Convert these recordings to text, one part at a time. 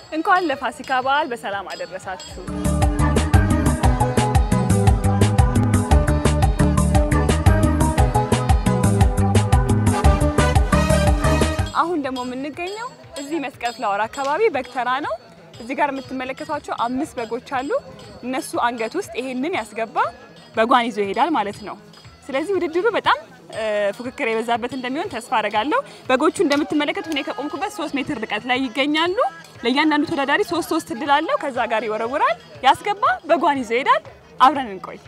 እንኳን ለፋሲካ በዓል በሰላም አደረሳችሁ። አሁን ደግሞ የምንገኘው እዚህ መስቀል ፍላወር አካባቢ በግ ተራ ነው። እዚህ ጋር የምትመለከቷቸው አምስት በጎች አሉ። እነሱ አንገት ውስጥ ይሄንን ያስገባ በጓን ይዞ ይሄዳል ማለት ነው። ስለዚህ ውድድሩ በጣም እ፣ ፉክክር የበዛበት እንደሚሆን ተስፋ አደርጋለሁ። በጎቹ እንደምትመለከቱት እኔ ከቆምኩበት ሶስት ሜትር ርቀት ላይ ይገኛሉ። ለእያንዳንዱ ተወዳዳሪ ሶስት ሶስት እድል አለው። ከዛ ጋር ይወረውራል። ያስገባ በጓን ይዞ ይሄዳል። አብረን እንቆይ።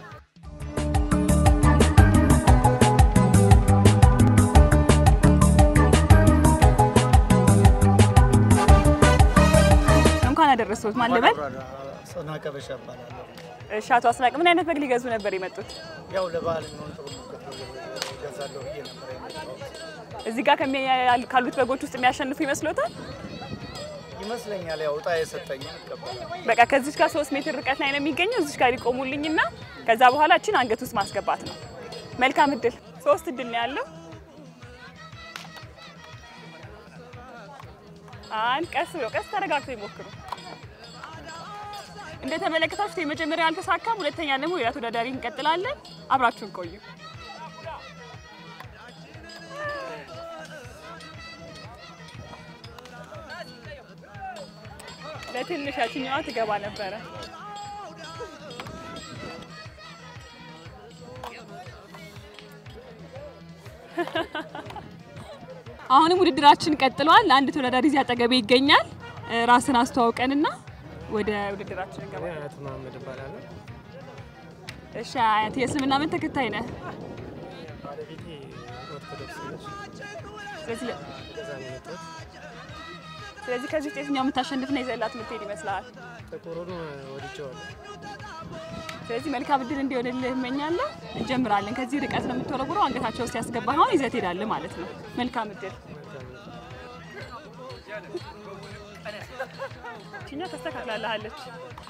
እንኳን አደረሰዎት። ማን ልበል? ሰናቀ በሻ እባላለሁ። እሺ፣ አቶ አስናቅ ምን አይነት በግ ሊገዙ ነበር የመጡት? ያው ለበዓል የሚሆን ጥሩ ምግብ እገዛለሁ ብዬ ነበር የመጣሁት። እዚህ ጋር ከሚ- ካሉት በጎች ውስጥ የሚያሸንፉ ይመስሎታል? ይመስለኛል ያው እጣ የሰጠኝን እቀበላለሁ። በቃ ከዚች ጋር ሶስት ሜትር ርቀት ላይ ነው የሚገኘው። እዚች ጋር ይቆሙልኝና ከዛ በኋላ እችን አንገት ውስጥ ማስገባት ነው። መልካም እድል። ሶስት እድል ነው ያለው። አንድ ቀስ ብሎ ቀስ ተረጋግተው ይሞክሩ። እንደተመለከታችሁት የመጀመሪያው አልተሳካም። ሁለተኛ ደግሞ ሌላ ተወዳዳሪ እንቀጥላለን። አብራችሁን ቆዩ። ለትንሽ ያችኛዋ ትገባ ነበረ። አሁንም ውድድራችን ቀጥሏል። አንድ ተወዳዳሪ እዚህ አጠገቤ ይገኛል። እ፣ ራስን አስተዋውቀንና ወደ ውድድራችን እንገባለን። አያት መሀመድ እባላለሁ። እሺ አያት፣ የእስልምና ምን ተከታይ ነህ? ባለቤቴ ኦርቶዶክስ ነች። ስለዚህ ከዛ ነው የመጣሁት። ስለዚህ ከዚህ ውስጥ የትኛው የምታሸንፍና ይዘላት የምትሄድ ይመስልሃል? ጥቁሩን ወድጄዋለሁ። ስለዚህ መልካም እድል እንዲሆንልህ እመኛለሁ። እንጀምራለን። ከዚህ ርቀት ነው የምትወረውረው። አንገታቸው ውስጥ ያስገባህ አሁን ይዘህ ትሄዳለህ ማለት ነው። መልካም እድል። እኛ ተስተካክላለሃለች።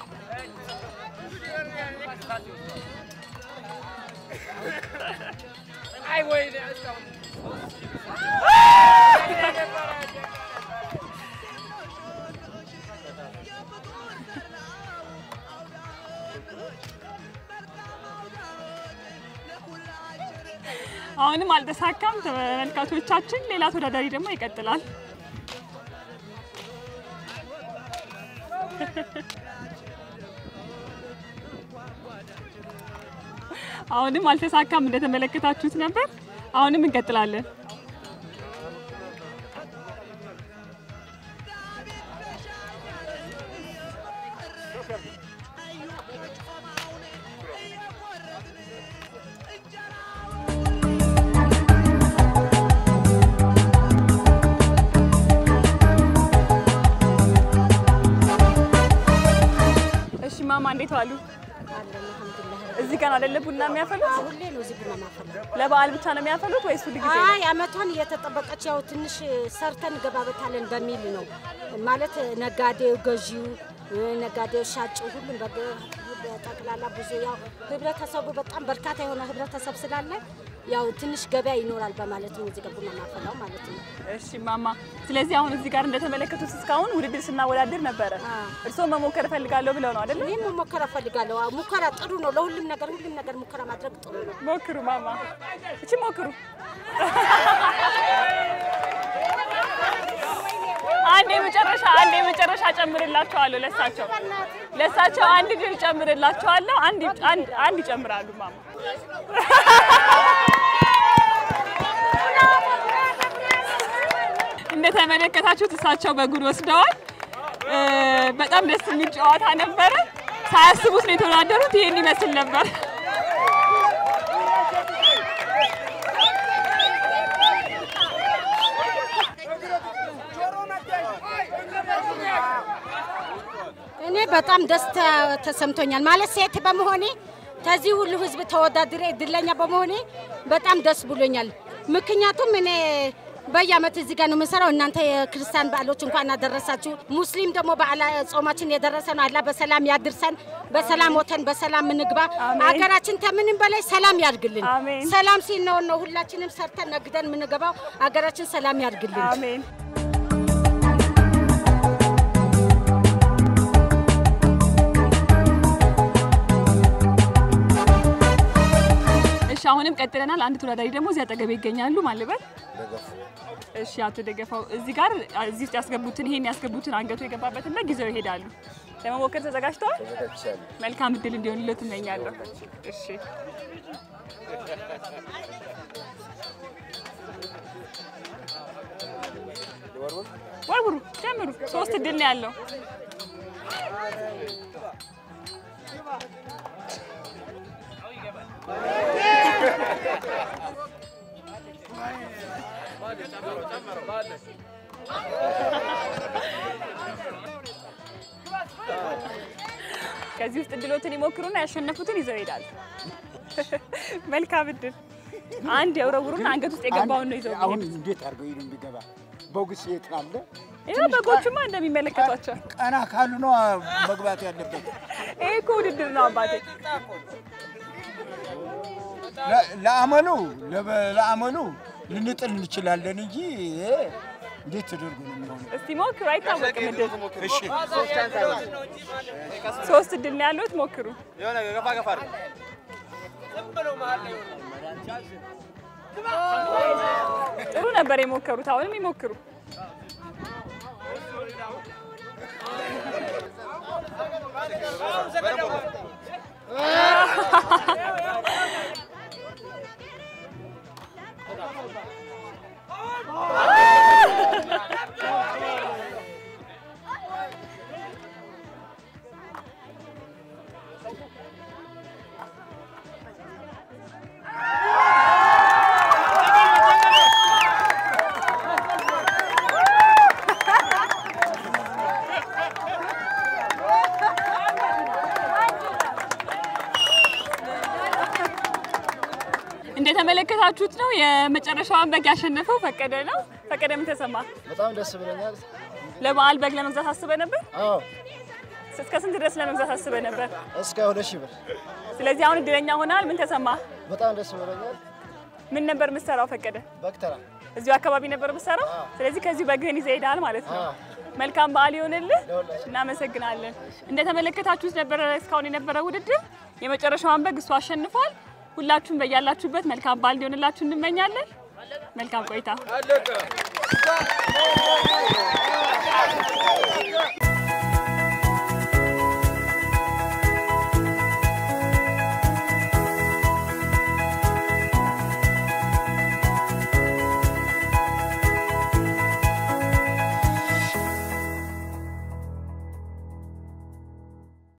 አሁንም አልተሳካም። ተመልካቾቻችን፣ ሌላ ተወዳዳሪ ደግሞ ይቀጥላል። አሁንም አልተሳካም። እንደተመለከታችሁት ነበር። አሁንም እንቀጥላለን። እሺ ማማ እንዴት ዋሉ? እዚህ ቀን አይደለ ቡና የሚያፈሉት? ሁሌ ነው እዚህ ቡና ማፈለው። ለበዓል ብቻ ነው የሚያፈሉት ወይስ ሁል ጊዜ ነው? አይ አመቷን እየተጠበቀች ያው ትንሽ ሰርተን ገባበታለን በሚል ነው ማለት ነጋዴው፣ ገዢው፣ ነጋዴው፣ ሻጩ ሁሉም በግ በጠቅላላ ብዙ ያው ህብረተሰቡ በጣም በርካታ የሆነ ህብረተሰብ ስላለ ያው ትንሽ ገበያ ይኖራል በማለት ነው እዚህ ጋር ቡና ማፈላው ማለት ነው። እሺ ማማ፣ ስለዚህ አሁን እዚህ ጋር እንደተመለከቱት እስካሁን ውድድር ስናወዳድር ነበረ። እርስዎ መሞከር እፈልጋለሁ ብለው ነው አይደል? እኔም መሞከር እፈልጋለሁ። አዎ፣ ሙከራ ጥሩ ነው። ለሁሉም ነገር ሁሉም ነገር ሙከራ ማድረግ ጥሩ ነው። ሞክሩ ማማ፣ እቺ ሞክሩ። አንድ የመጨረሻ አንድ የመጨረሻ ጨምርላቸዋለሁ። ለሳቸው ለሳቸው አንድ ድል ጨምርላቸዋለሁ። አንድ አንድ አንድ ይጨምራሉ ማማ። እንደተመለከታችሁት እሳቸው በጉድ ወስደዋል። እ፣ በጣም ደስ የሚል ጨዋታ ነበረ። ሳያስቡት ነው የተወዳደሩት። ይሄን ይመስል ነበር። እኔ በጣም ደስታ ተሰምቶኛል። ማለት ሴት በመሆኔ ከዚህ ሁሉ ህዝብ ተወዳድሬ እድለኛ በመሆኔ በጣም ደስ ብሎኛል። ምክንያቱም እኔ በየአመት እዚህ ጋር ነው የምሰራው። እናንተ የክርስቲያን በዓሎች እንኳን አደረሳችሁ። ሙስሊም ደግሞ በዓላ ጾማችን የደረሰ ነው። አላህ በሰላም ያድርሰን። በሰላም ወተን በሰላም እንግባ። አሜን። አገራችን ከምንም በላይ ሰላም ያድርግልን። አሜን። ሰላም ሲኖር ነው ሁላችንም ሰርተን ነግደን የምንገባው። አገራችን ሰላም ያድርግልን። አሜን። አሁንም ቀጥለናል። አንድ ተወዳዳሪ ደግሞ እዚህ አጠገቤ ይገኛሉ። ማልበል ደገፉ እሺ፣ አቶ ደገፋው እዚህ ጋር እዚህ ውስጥ ያስገቡትን ይሄን ያስገቡትን አንገቱ የገባበትን በግ ይዘው ይሄዳሉ። ለመሞከር ተዘጋጅተዋል? ተዘጋጅቻለሁ። መልካም እድል እንዲሆንለት እመኛለሁ። እሺ ወርውሩ፣ ጀምሩ። ሶስት እድል ነው ያለው። ከዚህ ውስጥ እድሎትን ይሞክሩና ያሸነፉትን ይዘው ይሄዳሉ። መልካም እድል። አንድ የወረውሩና አንገት ውስጥ የገባውን ነው ይዘው አሁን የሚሄዱት። እንዴት አድርገው ይሄን የሚገባ በጉስ የት አለ? ይኸው በጎቹማ እንደሚመለከቷቸው ቀና ካሉ ነው መግባት ያለበት። ይሄ እኮ ውድድር ነው አባቴ። ለ- ለአመሉ ለበ- ለአመሉ ልንጥል እንችላለን እንጂ ይሄ እንዴት ተደርጎ ነው የሚሆነው? እስቲ ሞክሩ፣ አይታወቅም እድል። እሺ ሶስት እድል ነው ያሉት፣ ሞክሩ። ጥሩ ነበር የሞከሩት። አሁንም ይሞክሩ። እንደተመለከታችሁት ነው የመጨረሻዋን በግ ያሸነፈው ፈቀደ ነው። ፈቀደ ምን ተሰማ? በጣም ደስ ብሎኛል። ለበዓል በግ ለመግዛት አስበ ነበር? አዎ እስከ ስንት ድረስ ለመግዛት አስበ ነበር? እስከ ሁለት ሺህ ብር ስለዚህ አሁን እድለኛ ሆናል። ምን ተሰማ? በጣም ደስ ብሎኛል። ምን ነበር የምትሰራው ፈቀደ? በክተራ እዚሁ አካባቢ ነበር የምትሰራው። ስለዚህ ከዚሁ በግህን ይዘህ ሄደሃል ማለት ነው። አዎ። መልካም በዓል ይሆንልህ። ለሁላችን። እናመሰግናለን። እንደተመለከታችሁት ነበረ እስካሁን የነበረ ውድድር። የመጨረሻዋን በግ እሱ አሸንፏል። ሁላችሁም በያላችሁበት መልካም በዓል እንዲሆንላችሁ እንመኛለን። መልካም ቆይታ።